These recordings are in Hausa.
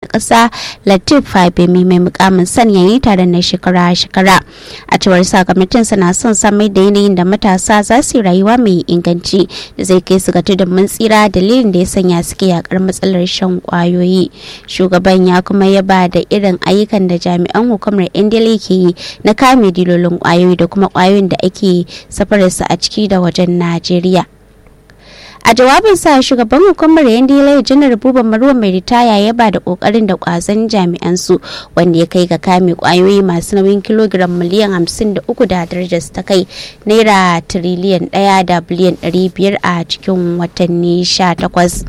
ƙasa latif fabemi mai mukamin sanya yi taron na shekara-shekara a cewar sakamakon na son samar da yanayin da matasa za su yi rayuwa mai inganci da zai kai su ga tudun mun tsira dalilin da ya sanya suke yakar matsalar shan kwayoyi shugaban ya kuma yaba da irin ayyukan da jami'an hukumar indila ke yi na kame dilolin kwayoyi da kuma kwayoyin da ake safararsu a ciki da wajen najeriya a jawabinsa shugaban hukumar yandila janar buba maruwa mai ritaya ya ba da kokarin da kwazon jami'an su wanda ya kai ga kame kwayoyi masu nauyin kilogiram miliyan 53 da darajar ta kai naira tiriliyan 1 da biliyan 500 a cikin watanni 18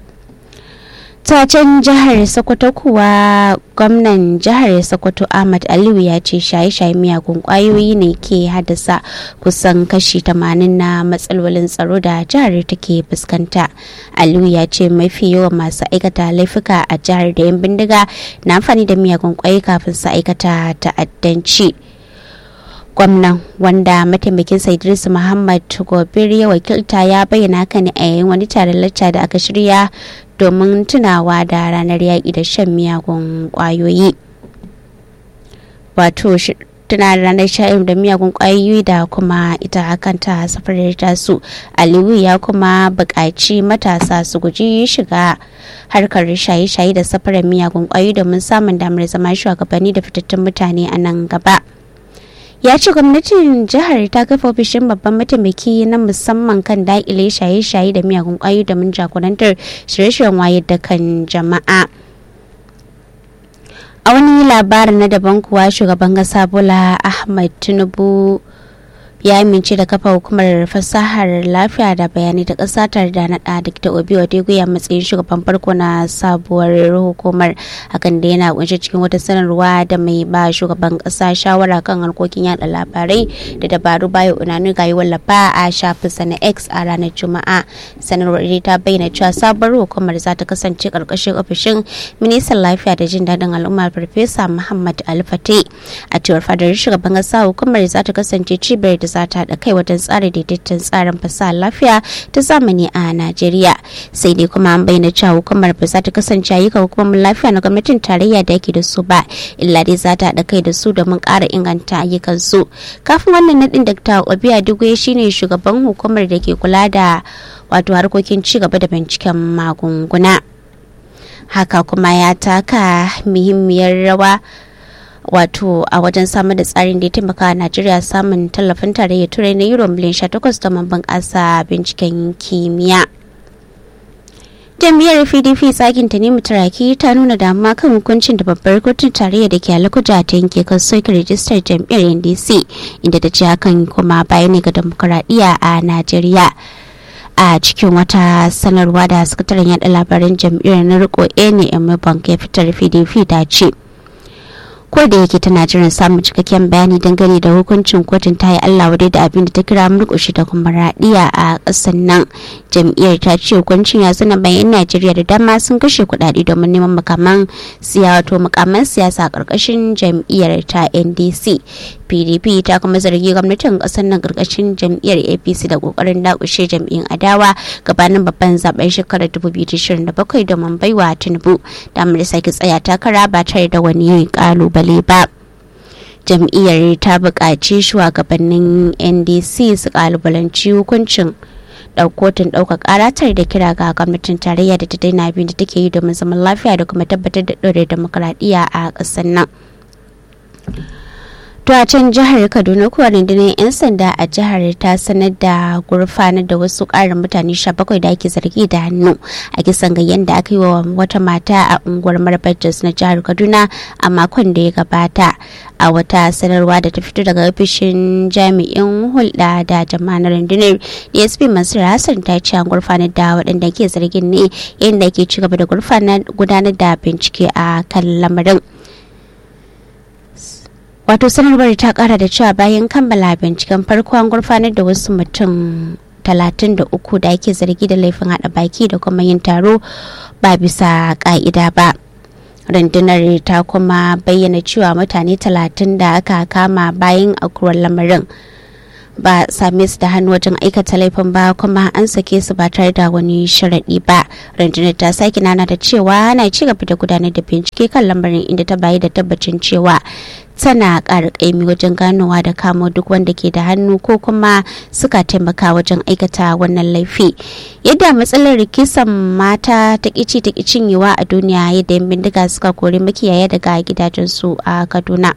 tacen jihar sokoto kuwa gwamnan jihar sokoto ahmad aliyu ya ce shaye-shaye miyagun kwayoyi ne ke haddasa kusan kashi 80 na matsalolin tsaro da jihar take fuskanta aliyu ya ce mafi yawan masu aikata laifuka a jihar da yan bindiga na amfani da miyagun kwayoyi kafin su aikata ta'addanci gwamnan wanda mataimakin idris muhammad gobir ya wakilta ya bayyana haka ne a yayin wani taron lacca da aka shirya domin tunawa da ranar yaƙi da shan miyagun ƙwayoyi wato tuna da ranar sha'ir da miyagun ƙwayoyi da kuma ita kanta safarar tasu aliyu ya kuma buƙaci matasa su guji shiga harkar shaye-shaye da safarar miyagun ƙwayoyi domin samun damar zama shugabanni da fitattun mutane a nan gaba. ya ce gwamnatin jihar ta kafa ofishin babban mataimaki na musamman kan daƙile shaye-shaye da miyagun ƙwayoyi da mun jagorantar shirye-shiryen wayar da kan jama'a a wani labarin na daban kuwa shugaban ƙasa bola ahmad tinubu ya amince da kafa hukumar fasahar lafiya da bayanai ta ƙasa tare da naɗa da obi odego ya matsayin shugaban farko na sabuwar hukumar hakan da yana kunshe cikin wata sanarwa da mai ba shugaban ƙasa shawara kan harkokin yada labarai da dabaru bayo unanu ga yi wallafa a shafinsa na x a ranar juma'a sanarwar ta bayyana cewa sabuwar hukumar za ta kasance ƙarƙashin ofishin ministan lafiya da jin daɗin al'umma farfesa muhammad alfate a cewar fadar shugaban ƙasa hukumar za ta kasance cibiyar da za ta haɗa kai wajen tsara daidaiton tsarin fasahar lafiya ta zamani a Najeriya. Sai dai kuma an bayyana cewa hukumar ba za ta kasance ayyuka hukumar lafiya na gwamnatin tarayya da yake da su ba, illa dai za ta haɗa kai da su domin ƙara inganta ayyukan su. Kafin wannan naɗin Dr. Obiya Duguye shine shugaban hukumar da ke kula da wato harkokin ci gaba da binciken magunguna. Haka kuma ya taka muhimmiyar rawa wato a wajen samar da tsarin da ya taimaka a najeriya samun tallafin tarayyar turai na euro miliyan 18 domin bunƙasa binciken kimiyya jam'iyyar pdp tsakin ta nemi turaki ta nuna damuwa kan hukuncin da babbar kotun tarayya da ke alakuja ta yanke kan soke rijistar jam'iyyar ndc inda ta ce hakan kuma baya ne ga demokuraɗiyya a najeriya a cikin wata sanarwa da sakataren yada labaran jam'iyyar na riko ene bank ya fitar pdp ta ce ko da yake tana jiran samun cikakken bayani dangane da hukuncin kotun ta yi allah wadai da abin da ta kira murƙushi da kuma raɗiya a ƙasar nan jam'iyyar ta ce hukuncin ya zuna bayan najeriya da dama sun kashe kuɗaɗe domin neman makaman siya wato makaman siyasa a ƙarƙashin jam'iyyar ta ndc pdp ta kuma zargi gwamnatin ƙasar nan ƙarƙashin jam'iyyar apc da ƙoƙarin dakushe jam'iyyun adawa gabanin babban zaben shekarar 2027 domin baiwa tinubu damar sake tsaya takara ba tare da wani ƙalubale kalubale ba jam'iyyar ta buƙaci shugabannin ndc su kalubalanci hukuncin kotun ɗaukar ƙara tare da kira ga gwamnatin tarayya da ta daina abin da take yi domin zaman lafiya da kuma tabbatar da ɗore demokuraɗiyya a ƙasar nan To a can jihar Kaduna kuwa rundunar 'yan sanda a jihar ta sanar da gurfanar da wasu ƙarin mutane 17 da ake zargi da hannu a kisan gayyan da aka yi wa wata mata a unguwar Marbajas na jihar Kaduna a makon da ya gabata. A wata sanarwa da ta fito daga ofishin jami'in hulɗa da jama'ar rundunar DSP Mansur Hassan ta ce an gurfanar da waɗanda ke zargin ne yayin da ke ci gaba da gudanar da bincike a kan lamarin. wato sanarwar ta kara da cewa bayan kammala binciken farko an gurfanar da wasu mutum 33 da ake zargi da laifin hada baki da kuma yin taro ba bisa ka'ida ba rundunar ta kuma bayyana cewa mutane 30 da aka kama bayan akuwar lamarin ba same su da hannu wajen aikata laifin ba kuma an sake su ba tare da wani sharaɗi ba rundunar ta sake nana da cewa ana ci gaba da gudanar da bincike kan lamarin inda ta bayi da tabbacin cewa tana ƙara ƙaimi wajen ganowa da kamo duk wanda ke da hannu ko kuma suka taimaka wajen aikata wannan laifi yadda matsalar rikisan mata ta ƙici ta cinyewa a duniya yadda yan bindiga suka kori makiyaya daga gidajensu a kaduna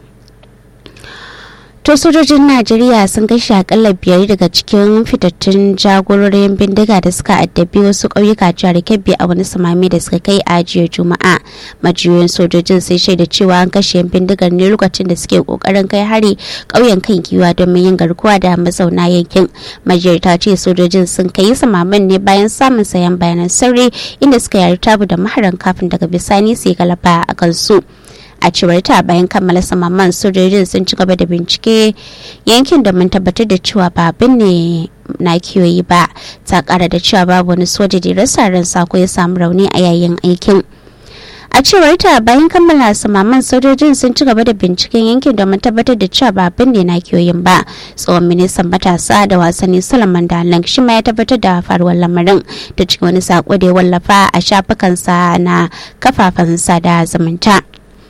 to sojojin najeriya sun kashe akalla biyar daga cikin fitattun jagororin bindiga da suka addabi wasu ƙauyuka jihar kebbi a wani samami da suka kai a jiya juma'a majiyoyin sojojin sai shaida cewa an kashe yan bindigar ne lokacin da suke kokarin kai hari ƙauyen kan giwa domin yin garkuwa da mazauna yankin majiyar ta ce sojojin sun kai samamin ne bayan samun sayan bayanan sirri inda suka yari tabu da maharan kafin daga bisani su yi galaba a kansu. a cewar ta bayan kammala samaman sojojin sun ci gaba da bincike yankin da mun tabbatar da cewa ba abin ne na kiyoyi ba ta kara da cewa babu wani soja da rasa ransa ko ya samu rauni a yayin aikin a cewar ta bayan kammala samaman sojojin sun ci gaba da binciken yankin domin tabbatar da cewa ba abin ne na kiyoyin ba tsohon ministan matasa da wasanni solomon dalang shi ma ya tabbatar da faruwar lamarin ta cikin wani sako da ya wallafa a shafukansa na kafafen sada zumunta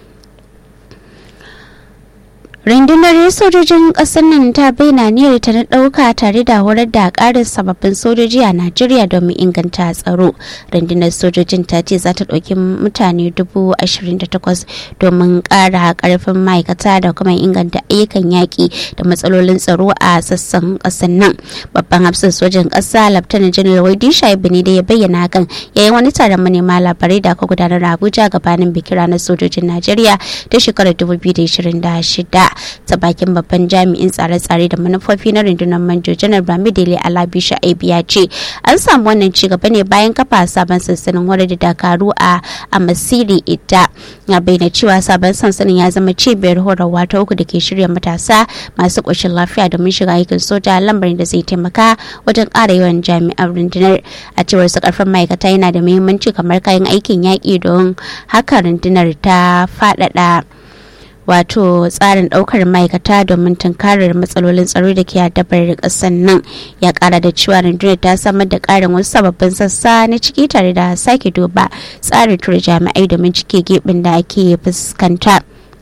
rundunar sojojin ƙasar nan ta bayyana niyyar ta na ɗauka tare da horar da ƙarin sababbin sojoji a najeriya domin inganta tsaro rundunar sojojin ta ce za ta ɗauki mutane dubu ashirin da takwas domin ƙara ƙarfin ma'aikata da kuma inganta ayyukan yaƙi da matsalolin tsaro a sassan ƙasar nan babban hafsan sojin ƙasa laftanar janar waidi shaibu ne da ya bayyana hakan yayin wani taron manema labarai da aka gudanar a abuja gabanin bikin ranar sojojin najeriya ta shekarar 2026 ta bakin babban jami'in tsare-tsare da manufofi na rundunar manjo janar bamidele alabi sha'ib ya ce an samu wannan ci gaba ne bayan kafa sabon sansanin horar da dakaru a amasiri ita ya bayyana cewa sabon sansanin ya zama cibiyar horarwa ta uku da ke shirya matasa masu ƙoshin lafiya domin shiga aikin soja lambarin da zai taimaka wajen ƙara yawan jami'an rundunar a cewar su karfin ma'aikata yana da muhimmanci kamar kayan aikin yaƙi don haka rundunar ta faɗaɗa wato tsarin daukar ma'aikata domin tunkarar matsalolin tsaro da ke addabar kasar nan ya kara da cewa rundunar ta samar da karin wasu sababbin sassa na ciki tare da sake duba tsarin tura jami'ai domin cike gibin da ake fuskanta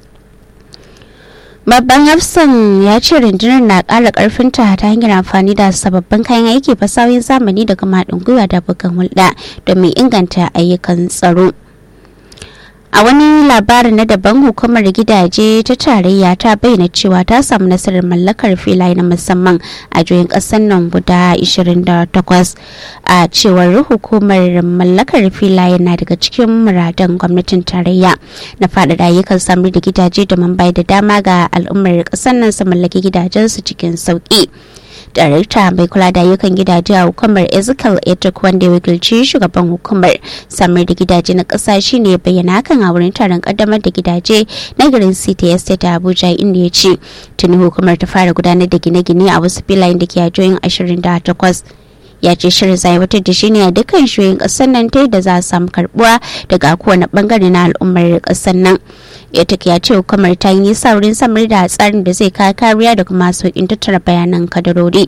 babban hafsan ya ce rundunar na ƙara ƙarfinta ta hanyar amfani da sababbin kayan aiki fasahohin zamani da kuma haɗin gwiwa da bugan hulɗa domin inganta ayyukan tsaro a wani labarin na daban hukumar gidaje ta tarayya ta bayyana cewa ta samu nasarar mallakar filaye na musamman a juyin ƙasar nan guda 28 a cewar hukumar mallakar filaye na daga cikin muradan gwamnatin tarayya na faɗaɗa ayyukan samar da gidaje domin bai da dama ga al'ummar ƙasar nan su mallaki gidajensu cikin sauƙi. darakta mai kula da ayyukan gidaje a hukumar ezekiel etok wanda ya wakilci shugaban hukumar samar da gidaje na ƙasa shine ya bayyana hakan a wurin taron kaddamar da gidaje na garin city estate a abuja inda ya ce tuni hukumar ta fara gudanar da gine-gine a wasu filayen da ke a jihohin 28 ya ce shirin zai wata da shi ne a dukkan shiyoyin kasar nan ta da za a samu karbuwa daga kowane bangare na al'ummar kasar nan etek ya ce hukumar ta yi nisa wurin samar da tsarin da zai kawo kariya da kuma sauƙin tattara bayanan kadarori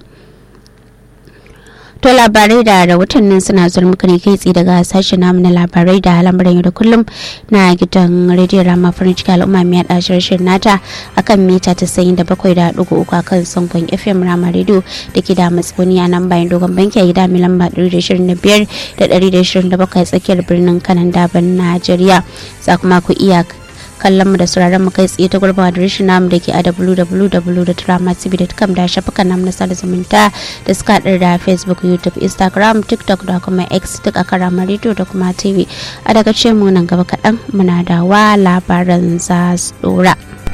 to labarai da rahotannin suna zuwa muka ne kai tsaye daga sashen namu na labarai da lamarin yau da kullum na gidan rediyon rama farin ciki al'umma mai haɗa shirin nata akan mita tasa'in da bakwai da ɗigo uku a kan sangon fm rama rediyo da ke da matsoni a nan bayan dogon banki a gida mai lamba ɗari da shirin da biyar da ɗari da shirin da bakwai tsakiyar birnin kanan daban najeriya za kuma ku iya kallon mu da sauraron mu kai tsaye ta gurbawa da rashin namu da ke a www.dramatv.com da shafukan namu na sada zumunta da suka haɗar da facebook youtube instagram tiktok da kuma x duk a karama radio da kuma tv a daga ce mu nan gaba kaɗan muna da wa labaran za su ɗora.